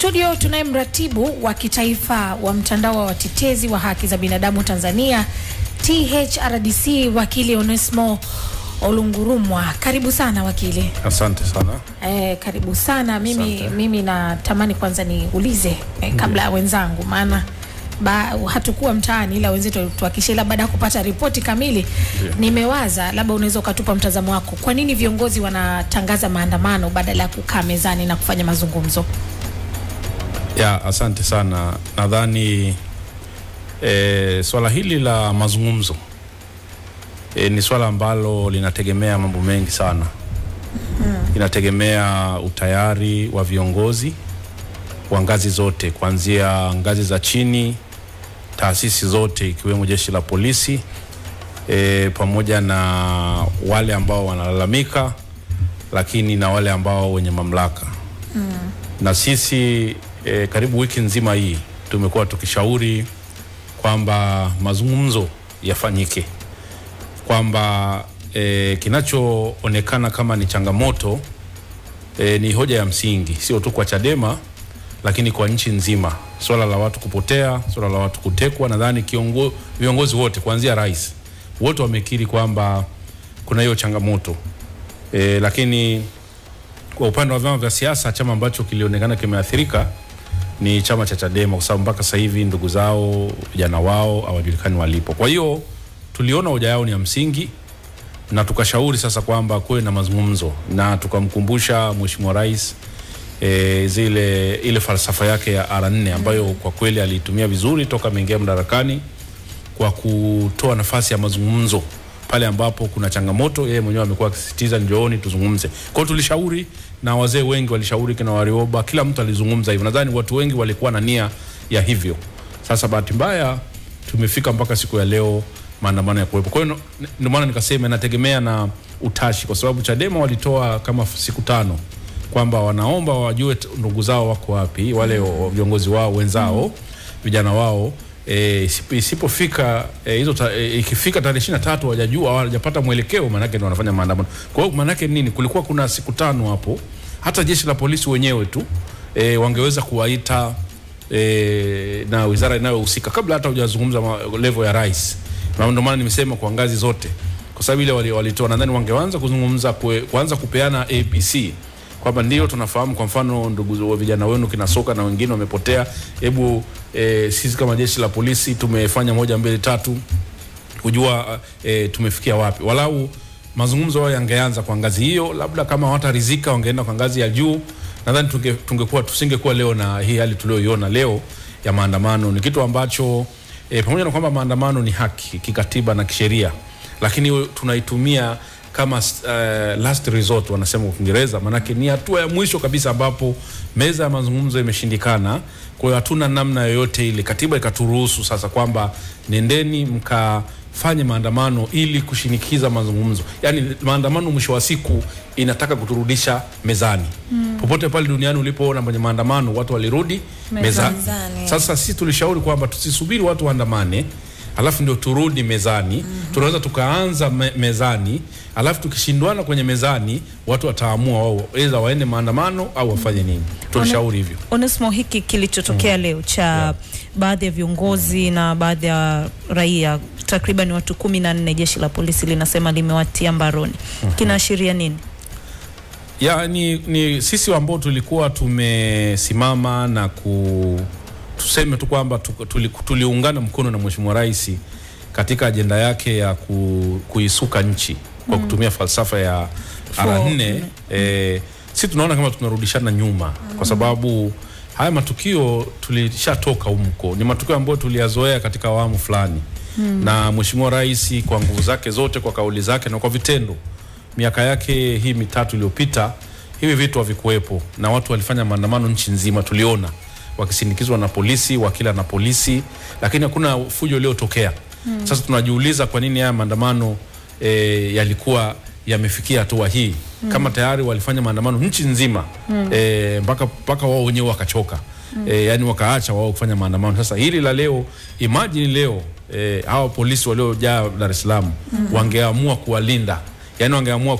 Studio tunaye mratibu wa kitaifa wa mtandao wa watetezi wa haki za binadamu Tanzania THRDC, wakili Onesmo Olungurumwa. Karibu sana wakili. Asante sana. Eh, karibu sana. Mimi, Asante. mimi natamani kwanza niulize eh, kabla ya wenzangu maana ba, hatukuwa mtaani ila wenzetu walituhakikishia, ila baada ya kupata ripoti kamili Ndio. nimewaza labda unaweza ukatupa mtazamo wako, kwa nini viongozi wanatangaza maandamano badala ya kukaa mezani na kufanya mazungumzo? Ya, asante sana. Nadhani e, swala hili la mazungumzo e, ni swala ambalo linategemea mambo mengi sana. Inategemea utayari wa viongozi wa ngazi zote kuanzia ngazi za chini, taasisi zote ikiwemo jeshi la polisi e, pamoja na wale ambao wanalalamika, lakini na wale ambao wenye mamlaka na sisi e, karibu wiki nzima hii tumekuwa tukishauri kwamba mazungumzo yafanyike, kwamba e, kinachoonekana kama ni changamoto e, ni hoja ya msingi, sio tu kwa Chadema lakini kwa nchi nzima, swala la watu kupotea, swala la watu kutekwa. Nadhani kiongo, viongozi wote kuanzia rais wote wamekiri kwamba kuna hiyo changamoto e, lakini kwa upande wa vyama vya siasa, chama ambacho kilionekana kimeathirika ni chama cha Chadema, kwa sababu mpaka sasa hivi ndugu zao, vijana wao hawajulikani walipo. Kwa hiyo tuliona hoja yao ni ya msingi na tukashauri sasa kwamba kuwe na mazungumzo na tukamkumbusha Mheshimiwa Rais e, zile ile falsafa yake ya R4 ambayo kwa kweli aliitumia vizuri toka ameingia madarakani kwa kutoa nafasi ya mazungumzo pale ambapo kuna changamoto. Yeye mwenyewe amekuwa akisisitiza njooni tuzungumze. Kwa hiyo tulishauri na wazee wengi walishauri, kina Warioba, kila mtu alizungumza hivyo. Nadhani watu wengi walikuwa na nia ya hivyo. Sasa bahati mbaya tumefika mpaka siku ya leo maandamano ya kuwepo. Kwa hiyo no- ndio maana nikasema inategemea na utashi, kwa sababu Chadema walitoa kama siku tano kwamba wanaomba wajue t- ndugu zao wako wapi, wale wa- viongozi wao wenzao, vijana wao e, isipo- isipofika e, hizo ta, e, ikifika tarehe ishirini na tatu hawajajua hawajapata mwelekeo, maanake ndio wanafanya maandamano. Kwa hiyo maanake nini? Kulikuwa kuna siku tano hapo, hata jeshi la polisi wenyewe tu e, wangeweza kuwaita e, na wizara inayohusika kabla hata hujazungumza ma- level ya rais. Na ndio maana nimesema kwa ngazi zote, kwa sababu ile wali- walitoa, nadhani wangeanza kuzungumza kue, kuanza kupeana ABC kwamba ndio tunafahamu, kwa mfano ndugu wa vijana wenu kina Soka na wengine wamepotea, hebu e, sisi kama jeshi la polisi tumefanya moja mbili tatu kujua e, tumefikia wapi. Walau mazungumzo hayo yangeanza kwa ngazi hiyo, labda kama hawataridhika wangeenda kwa ngazi ya juu. Nadhani tunge, tungekuwa tusingekuwa leo na hii hali tulioiona leo ya maandamano. Ni kitu ambacho e, pamoja na kwamba maandamano ni haki kikatiba na kisheria, lakini tunaitumia kama uh, last resort wanasema kwa Kiingereza, maanake ni hatua ya mwisho kabisa ambapo meza ya mazungumzo imeshindikana. Kwa hiyo hatuna namna yoyote ile, katiba ikaturuhusu sasa kwamba nendeni mkafanye maandamano ili kushinikiza mazungumzo. Yaani maandamano mwisho wa siku inataka kuturudisha mezani. Mm. Popote pale duniani ulipoona kwenye maandamano watu walirudi mezani. Mezani. Sasa sisi tulishauri kwamba tusisubiri watu waandamane alafu ndio turudi mezani. mm-hmm. Tunaweza tukaanza me, mezani alafu tukishindwana kwenye mezani watu wataamua wao aidha waende maandamano au wafanye nini. Tulishauri hivyo. Onesmo, hiki kilichotokea leo cha baadhi ya viongozi na baadhi ya raia takriban watu kumi na nne jeshi la polisi linasema limewatia mbaroni kinaashiria nini? ya ni, ni sisi ambao tulikuwa tumesimama na ku tuseme tu kwamba tu- tuli- tuliungana mkono na Mheshimiwa Rais katika ajenda yake ya ku, kuisuka nchi kwa kutumia falsafa ya R4 eh, si tunaona kama tunarudishana nyuma kwa sababu haya matukio tulishatoka humko, ni matukio ambayo tuliyazoea katika awamu fulani na Mheshimiwa Rais kwa nguvu zake zote, kwa kauli zake na kwa vitendo miaka yake hii mitatu iliyopita hivi vitu havikuwepo na watu walifanya maandamano nchi nzima, tuliona wakisindikizwa na polisi, wakila na polisi, lakini hakuna fujo iliyotokea. Mm. Sasa tunajiuliza kwa nini haya maandamano e, yalikuwa yamefikia hatua hii mm. kama tayari walifanya maandamano nchi nzima mm. e, mpaka mpaka wao wenyewe wakachoka mm. e, yani wakaacha wao kufanya maandamano. Sasa hili la leo, imagine leo e, hawa polisi waliojaa Dar es Salaam mm. wangeamua kuwalinda yani wangeamua ku,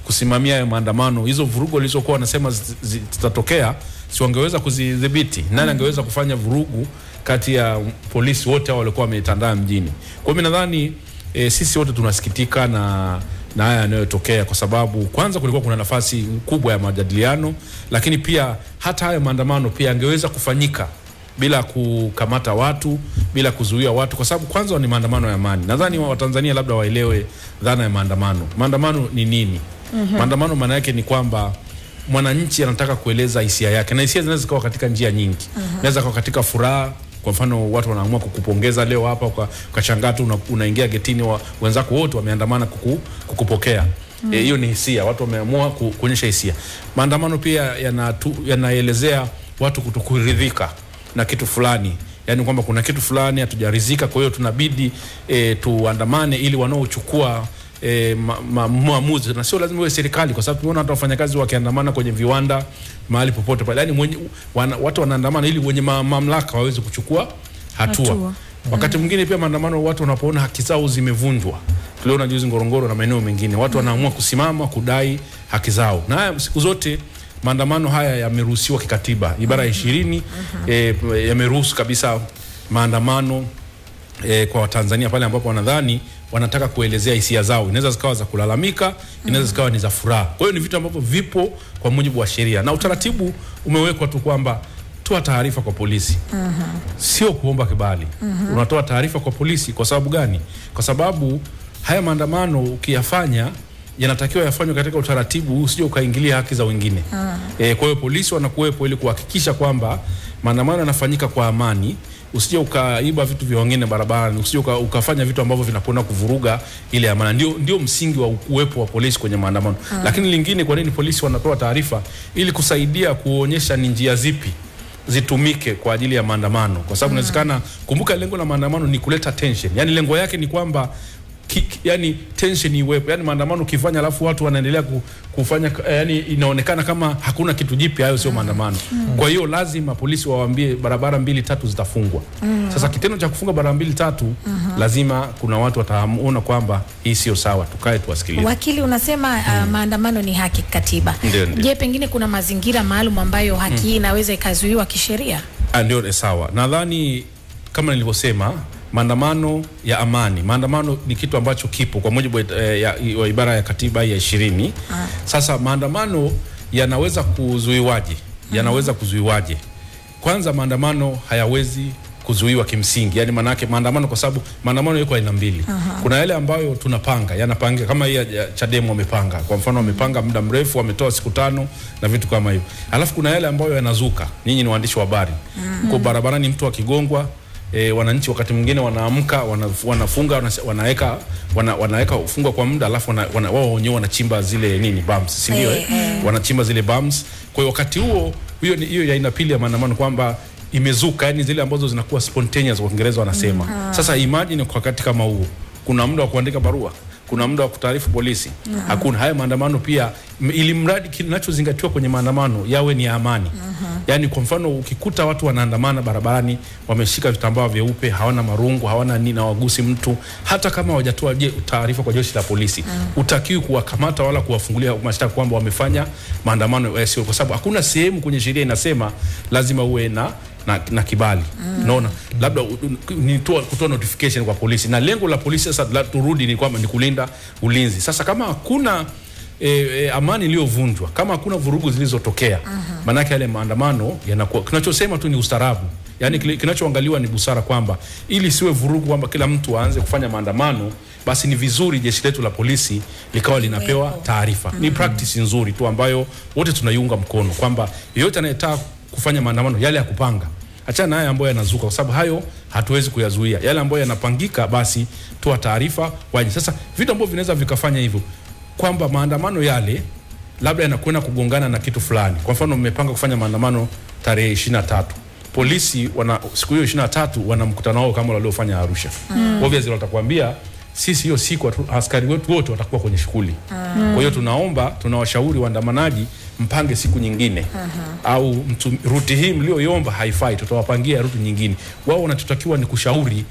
kusimamia hayo maandamano, hizo vurugu walizokuwa wanasema zi- zi- zitatokea, si wangeweza kuzidhibiti? Nani angeweza kufanya vurugu kati ya polisi wote hao walikuwa wametandaa mjini? Kwa hiyo mimi nadhani e, sisi wote tunasikitika na na haya yanayotokea kwa sababu kwanza kulikuwa kuna nafasi kubwa ya majadiliano, lakini pia hata haya maandamano pia yangeweza kufanyika bila kukamata watu, bila kuzuia watu, kwa sababu kwanza ni maandamano ya amani. Nadhani wa- Watanzania labda waelewe dhana ya maandamano. Maandamano ni nini? Maandamano maana yake ni kwamba mwananchi anataka kueleza hisia yake, na hisia zinaweza zikawa katika njia nyingi. Inaweza kuwa katika furaha kwa mfano watu wanaamua kukupongeza leo hapa, uka- ukashangaa tu una, unaingia getini wa, wenzako wote wameandamana kuku, kukupokea Eh, hiyo ni hisia, watu wameamua ku, kuonyesha hisia. Maandamano pia yanatu- yanaelezea watu kutokuridhika na kitu fulani, yaani kwamba kuna kitu fulani hatujaridhika, kwa hiyo tunabidi e, tuandamane ili wanaochukua e, ma, ma, maamuzi na sio lazima iwe serikali, kwa sababu tumeona hata wafanyakazi wakiandamana kwenye viwanda mahali popote pale, yani mwenye, wana, watu wanaandamana ili wenye ma, mamlaka waweze kuchukua hatua, Hatua. Wakati mwingine pia maandamano, watu wanapoona haki zao zimevunjwa, tuliona juzi Ngorongoro na maeneo mengine, watu wanaamua kusimama kudai haki zao, na haya siku zote maandamano haya yameruhusiwa kikatiba, ibara ya ishirini eh, yameruhusu kabisa maandamano e, kwa Watanzania pale ambapo wanadhani wanataka kuelezea hisia zao. Inaweza zikawa za kulalamika, inaweza zikawa ni za furaha. Kwa hiyo ni vitu ambavyo vipo kwa mujibu wa sheria na utaratibu umewekwa tu kwamba toa taarifa kwa polisi, sio kuomba kibali. Unatoa taarifa kwa polisi. Kwa sababu gani? Kwa sababu haya maandamano ukiyafanya yanatakiwa yafanywe katika utaratibu, usije ukaingilia haki za wengine. E, kwa hiyo polisi wanakuwepo ili kuhakikisha kwamba maandamano yanafanyika kwa amani, usije ukaiba vitu vya wengine barabarani, usije uka, ukafanya vitu ambavyo vinakwenda kuvuruga ile amani. Ndio, ndio msingi wa uwepo wa polisi kwenye maandamano. Lakini lingine, kwa nini polisi wanatoa taarifa? Ili kusaidia kuonyesha ni njia zipi zitumike kwa ajili ya maandamano, kwa sababu inawezekana, kumbuka lengo la maandamano ni kuleta tension, yani lengo yake ni kwamba ki, ki- yani tension iwepo, yani maandamano ukifanya alafu watu wanaendelea ku, kufanya eh, yani inaonekana kama hakuna kitu jipya, hayo sio maandamano. Kwa hiyo lazima polisi wawaambie barabara mbili tatu zitafungwa. Sasa kitendo cha kufunga barabara mbili tatu, lazima kuna watu wataona kwamba hii sio sawa, tukae tuwasikilize. Wakili unasema uh, maandamano ni haki katiba. Ndio, ndio. Je, pengine kuna mazingira maalum ambayo haki hii inaweza ikazuiwa kisheria? Ah, Ndio, eh, sawa. Nadhani kama nilivyosema, maandamano ya amani, maandamano ni kitu ambacho kipo kwa mujibu wa, eh, ya, wa ibara ya katiba ya ishirini. Sasa maandamano yanaweza kuzuiwaje? Yanaweza kuzuiwaje? Kwanza, maandamano hayawezi kuzuiwa kimsingi, yani maanake maandamano, kwa sababu maandamano yako aina mbili. Kuna yale ambayo tunapanga, yanapanga kama hii ya ya Chadema wamepanga, kwa mfano wamepanga muda mrefu, wametoa siku tano na vitu kama hivyo. Alafu kuna yale ambayo yanazuka, nyinyi ni waandishi wa habari, uko barabarani, mtu akigongwa E, wananchi wakati mwingine wanaamka wana, wanafunga wana, wanaweka wana, wanaweka ufungwa kwa muda alafu wana, wana, wao wenyewe wanachimba zile nini bums, si ndio? Eh, Eh, wanachimba zile bums. Kwa hiyo wakati huo hiyo ni- hiyo ya aina pili ya maandamano kwamba imezuka, yani zile ambazo zinakuwa spontaneous kwa Kiingereza wanasema. Sasa imagine kwa wakati kama huo, kuna muda wa kuandika barua, kuna muda wa kutaarifu polisi, hakuna. Haya maandamano pia, m- ili mradi kinachozingatiwa kwenye maandamano yawe ni ya amani. Yani kwa mfano ukikuta watu wanaandamana barabarani, wameshika vitambaa vyeupe, hawana marungu, hawana nini, hawagusi mtu, hata kama hawajatoa je- taarifa kwa jeshi la polisi, utakiwi kuwakamata wala kuwafungulia mashtaka kwamba wamefanya maandamano yasiyo, kwa sababu hakuna sehemu kwenye sheria inasema lazima uwe na na, na kibali unaona, labda u- u- ni toa- kutoa notification kwa polisi, na lengo la polisi sasa, la, turudi ni kwamba ni kulinda ulinzi. Sasa kama hakuna e, e, amani iliyovunjwa, kama hakuna vurugu zilizotokea, maanake yale maandamano yanakuwa, kinachosema tu ni ustaarabu, yaani kile- kinachoangaliwa ni busara, kwamba ili siwe vurugu, kwamba kila mtu aanze kufanya maandamano, basi ni vizuri jeshi letu la polisi likawa linapewa taarifa. Ni practice nzuri tu ambayo wote tunaiunga mkono, kwamba yeyote anayetaka kufanya maandamano yale ya kupanga achana na haya ambayo yanazuka, kwa sababu hayo hatuwezi kuyazuia. Yale ambayo yanapangika, basi toa taarifa waje. Sasa vitu ambavyo vinaweza vikafanya hivyo, kwamba maandamano yale labda yanakwenda kugongana na kitu fulani. Kwa mfano, mmepanga kufanya maandamano tarehe ishirini na tatu polisi wana siku hiyo ishirini na tatu wana mkutano wao kama waliofanya Arusha. Obviously watakwambia sisi hiyo siku hatu- askari wetu wote watakuwa kwenye shughuli. Kwa hiyo tunaomba, tunawashauri waandamanaji mpange siku nyingine au mtu, ruti hii mlioiomba haifai, tutawapangia ruti nyingine. Wao wanachotakiwa ni kushauri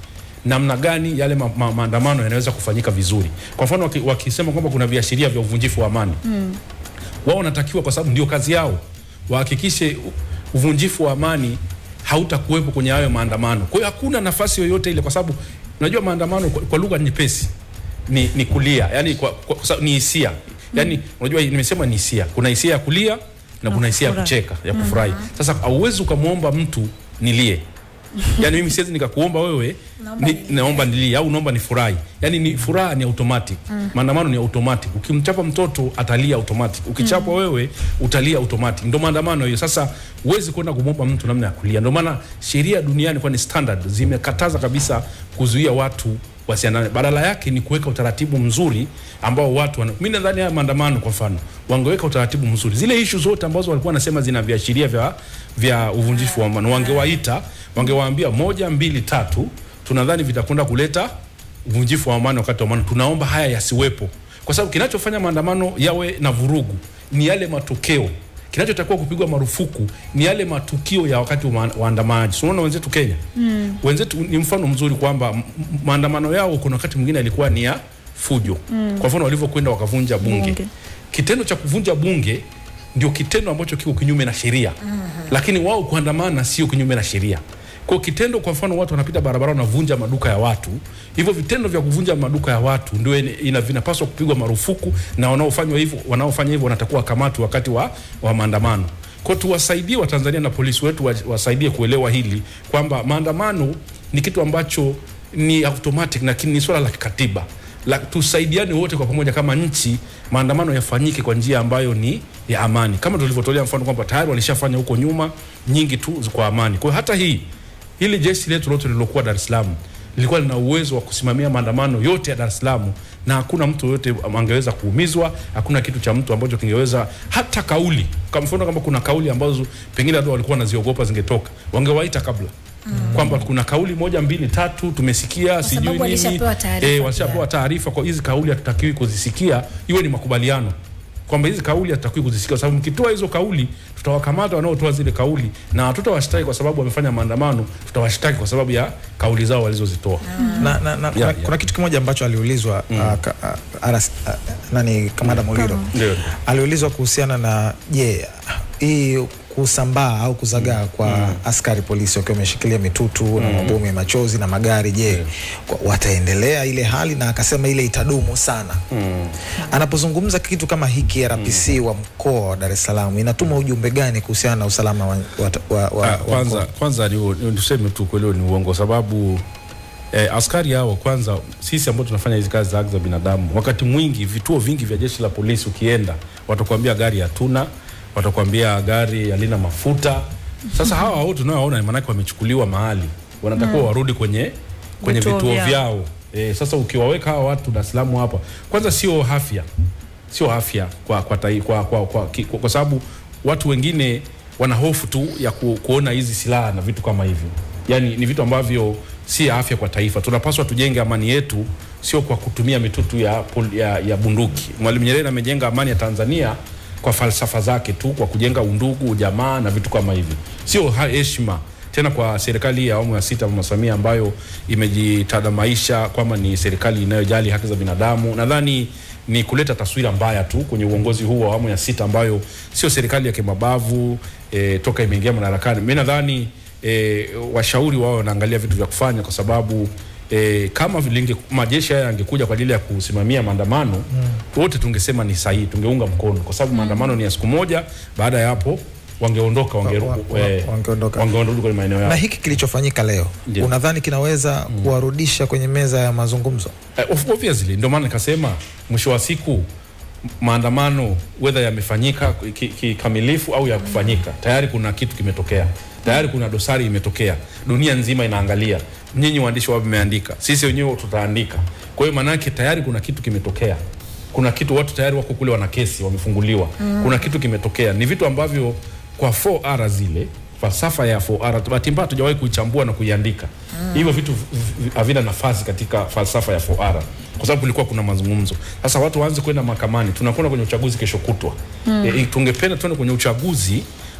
namna gani yale ma, ma, maandamano yanaweza kufanyika vizuri. Kwa mfano waki, wakisema kwamba kuna viashiria vya uvunjifu wa amani mm. wao wanatakiwa, kwa sababu ndio kazi yao, wahakikishe u- uvunjifu wa amani hautakuwepo kwenye hayo maandamano. Kwa hiyo hakuna nafasi yoyote ile, kwa sababu unajua maandamano kwa, kwa lugha nyepesi ni, ni kulia, yani kwa, kwa, kwa, sababu ni hisia yani, unajua nimesema ni hisia, kuna hisia ya kulia na kuna hisia ya kufurahi. kucheka ya kufurahi. Sasa hauwezi ukamwomba mtu nilie yani mimi siwezi nikakuomba wewe ni, naomba nilie au naomba nifurahi. Yani ni furaha ni automatic. Maandamano ni automatic. Ukimchapa mtoto atalia automatic. Ukichapa wewe utalia automatic. Ndio maandamano hiyo. Sasa huwezi kwenda kumwomba mtu namna ya kulia. Ndio maana sheria duniani kwa ni standard zimekataza kabisa kuzuia watu wasiandamane. Badala yake ni kuweka utaratibu mzuri ambao watu wana... mimi nadhani haya maandamano kwa mfano wangeweka utaratibu mzuri, zile ishu zote ambazo walikuwa wanasema zina viashiria vya, vya uvunjifu wa amani, wangewaita wangewaambia moja mbili tatu, tunadhani vitakwenda kuleta uvunjifu wa amani wakati wa maandamano, tunaomba haya yasiwepo, kwa sababu kinachofanya maandamano yawe na vurugu ni yale matokeo kinachotakiwa kupigwa marufuku ni yale matukio ya wakati wa maa- waandamanaji. So, unaona wenzetu Kenya mm. wenzetu ni mfano mzuri kwamba m- m- maandamano yao kuna wakati mwingine yalikuwa ni ya fujo mm. kwa mfano walivyokwenda wakavunja bunge. Bunge. Kitendo cha kuvunja bunge ndio kitendo ambacho kiko kinyume na sheria mm. lakini wao kuandamana sio kinyume na sheria. Kwa kitendo, kwa mfano, watu wanapita barabara wanavunja maduka ya watu, hivyo vitendo vya kuvunja maduka ya watu ndio ina- ina vinapaswa kupigwa marufuku, na wanaofanya hivyo wanaofanya hivyo wanatakuwa kamatwa wakati wa, wa maandamano. Kwa tuwasaidie Watanzania na polisi wetu wa- wasaidie kuelewa hili kwamba maandamano ni kitu ambacho ni automatic, lakini ni swala la kikatiba la, tusaidiane wote kwa pamoja kama nchi, maandamano yafanyike kwa njia ambayo ni ya amani, kama tulivyotolea mfano kwamba tayari walishafanya huko nyuma nyingi tu kwa amani. Kwa hiyo hata hii hili jeshi letu lote lililokuwa Dar es Salaam lilikuwa lina uwezo wa kusimamia maandamano yote ya Dar es Salaam na hakuna mtu yoyote angeweza kuumizwa, hakuna kitu cha mtu ambacho kingeweza hata kauli, kwa mfano kama kuna kauli ambazo pengine labda walikuwa wanaziogopa zingetoka, wangewaita kabla kwamba kuna kauli moja mbili tatu tumesikia, sijui sababu nini walishapewa taarifa eh, pia. walishapewa taarifa kwa hizi kauli hatutakiwi kuzisikia, iwe ni makubaliano kwamba hizi kauli hatutakiwi kuzisikia, kwa sababu mkitoa hizo kauli tutawakamata wanaotoa zile kauli na hatutawashtaki kwa sababu wamefanya maandamano, tutawashtaki kwa sababu ya kauli zao walizozitoa. na, na, na, kuna, yeah. kuna kitu kimoja ambacho aliulizwa mm. uh, ka, uh, RS, uh, nani kamanda Muliro Ndio. aliulizwa kuhusiana na je, hii kusambaa au kuzagaa kwa askari polisi wakiwa wameshikilia mitutu na mabomu ya machozi na magari, je, kwa- wataendelea ile hali? Na akasema ile itadumu sana. Anapozungumza kitu kama hiki, RPC wa mkoa wa Dar es Salaam inatuma ujumbe gani kuhusiana na usalama wa, wa, wa, wa, Ah, wa kwanza mkoa? kwanza ni, ni, tuseme tu kweli ni uongo sababu eh, askari hao kwanza, sisi ambao tunafanya hizi kazi za haki za binadamu, wakati mwingi vituo vingi vya jeshi la polisi ukienda, watakwambia gari hatuna, watakwambia gari halina mafuta. Sasa hawa wote tunaoona maanake wamechukuliwa mahali, wanatakiwa warudi kwenye kwenye Vituo vituo, vyao. vyao. E, sasa ukiwaweka hawa watu Dar es Salaam hapa, kwanza sio afya sio afya kwa kwa, tai, kwa, kwa, kwa, ki- kwa, kwa sababu watu wengine wana hofu tu ya ku, kuona hizi silaha na vitu kama hivyo. Yani ni vitu ambavyo si afya kwa taifa. Tunapaswa tujenge amani yetu, sio kwa kutumia mitutu ya, pol- ya, ya bunduki. Mwalimu Nyerere amejenga amani ya Tanzania kwa falsafa zake tu, kwa kujenga undugu, ujamaa na vitu kama hivyo, sio ha- heshima tena kwa serikali hii ya awamu ya sita Mama Samia ambayo imejitadamaisha kwamba ni serikali inayojali haki za binadamu. Nadhani ni kuleta taswira mbaya tu kwenye uongozi huu wa awamu ya sita ambayo sio serikali ya kimabavu e, toka imeingia madarakani. Mimi nadhani e, washauri wao wanaangalia vitu vya kufanya kwa sababu E, kama vilinge, majeshi haya yangekuja kwa ajili ya kusimamia maandamano mm. wote tungesema ni sahihi, tungeunga mkono kwa sababu maandamano ni ya siku moja. Baada ya hapo wangeondoka wange, Wa- wa- eh, wangeondoka. wangerudi kwenye maeneo yao. na hiki kilichofanyika leo Ndio. unadhani kinaweza kuwarudisha kwenye meza ya mazungumzo? Eh, of- obviously ndio maana nikasema mwisho wa siku m- maandamano whether yamefanyika ki- kikamilifu au ya kufanyika tayari kuna kitu kimetokea tayari kuna dosari imetokea dunia nzima inaangalia nyinyi waandishi wao mmeandika sisi wenyewe tutaandika kwa hiyo maanake tayari kuna kitu kimetokea kuna kitu watu tayari wako kule wana kesi wamefunguliwa mm. kuna kitu kimetokea ni vitu ambavyo kwa 4R zile falsafa ya 4R bahati mbaya hatujawahi kuichambua na kuiandika hivyo vitu v- v- havina nafasi katika falsafa ya 4R kwa sababu kulikuwa kuna mazungumzo sasa watu waanze kwenda mahakamani tunakwenda kwenye uchaguzi kesho kutwa mm. e, tungependa tuende kwenye uchaguzi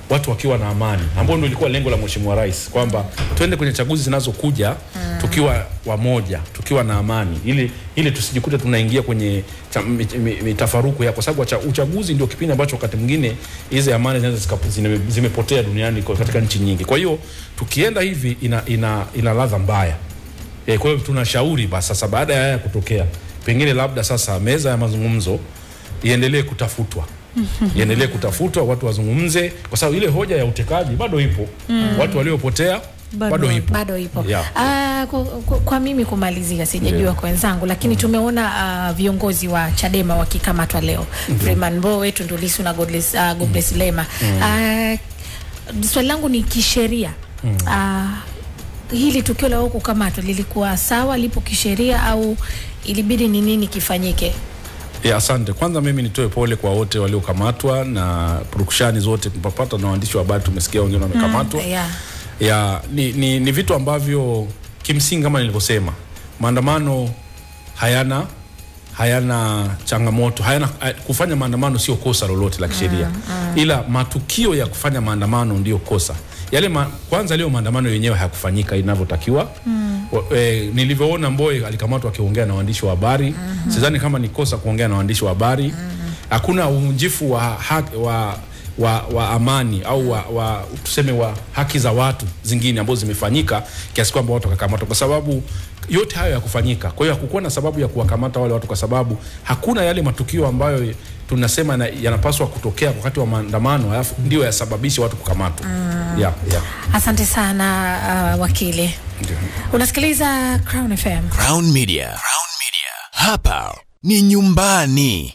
watu wakiwa na amani, ambao ndio ilikuwa lengo la Mheshimiwa Rais kwamba twende kwenye chaguzi zinazokuja mm. tukiwa wamoja, tukiwa na amani, ili ili tusijikute tunaingia kwenye cha- mi- mi- mitafaruku ya, kwa sababu wacha- uchaguzi ndio kipindi ambacho wakati mwingine hizi amani zinaweza zika- zime- zimepotea duniani kwa- katika nchi nyingi. Kwa hiyo tukienda hivi ina, ina, ina ladha mbaya. E, kwa hiyo tunashauri basi sasa baada ya haya kutokea, pengine labda sasa meza ya mazungumzo iendelee kutafutwa iendelee kutafutwa, watu wazungumze, kwa sababu ile hoja ya utekaji bado ipo watu waliopotea Bado bado, ipo bado ipo Yeah. Ah, kwa, kwa, kwa mimi kumalizia sijajua Yeah. kwa wenzangu lakini tumeona ah, viongozi wa Chadema wakikamatwa leo Freeman Mbowe, Tundu Lissu na Godbless, uh, Godbless Lema Ah, swali langu ni kisheria Ah, hili tukio la wao kukamatwa lilikuwa sawa lipo kisheria au ilibidi ni nini kifanyike Ya, asante. Kwanza mimi nitoe pole kwa wote waliokamatwa na purukushani zote tumepata na waandishi wa habari tumesikia wengine wamekamatwa. yeah. ya ni, ni, ni vitu ambavyo kimsingi kama nilivyosema maandamano hayana hayana changamoto hayana hay- kufanya maandamano sio kosa lolote la kisheria ila matukio ya kufanya maandamano ndio kosa yale ma, kwanza leo maandamano yenyewe hayakufanyika inavyotakiwa Wa- e, nilivyoona Mbowe alikamatwa akiongea na waandishi wa habari sidhani kama ni kosa kuongea na waandishi wa habari hakuna uvunjifu wa, haki, wa wa, wa amani au wa, wa tuseme wa haki za watu zingine ambazo zimefanyika kiasi kwamba watu wakakamatwa, kwa sababu yote hayo yakufanyika. Kwa hiyo hakukuwa na sababu ya kuwakamata wale watu, kwa sababu hakuna yale matukio ambayo tunasema yana- yanapaswa kutokea wakati wa maandamano alafu ndio yasababishe watu kukamatwa. Yeah, yeah. asante sana ah, wakili Ndio. unasikiliza Crown FM Crown Media. Crown Media. Hapa ni nyumbani.